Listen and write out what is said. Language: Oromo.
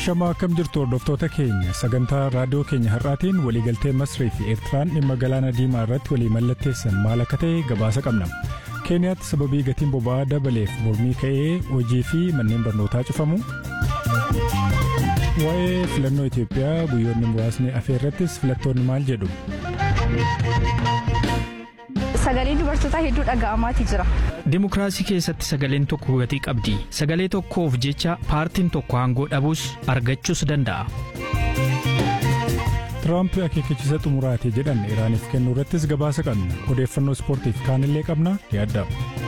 Ashamaa akkam jirtu hordoftoota keenya sagantaa raadiyoo keenya har'aatiin waliigaltee Masrii fi Eertiraan dhimma galaana diimaa irratti walii mallatteessan maal akka ta'e gabaasa qabna. Keeniyaatti sababii gatiin boba'aa dabaleef mormii ka'ee hojii fi manneen barnootaa cufamu. Waa'ee filannoo Itoophiyaa guyyoonni muraasni afee irrattis filattoonni maal jedhu. Sagaleen dubartootaa hedduu dhaga'amaatii jira. Dimokiraasii keessatti sagaleen tokko gatii qabdi. Sagalee tokkoof jecha paartiin tokko aangoo dhabuus argachuus danda'a. Tiraamp akeekachiisa xumuraati jedhan Iraaniif kennuu irrattis gabaasa qabna. Odeeffannoo ispoortiif kaanillee qabna yaaddamu.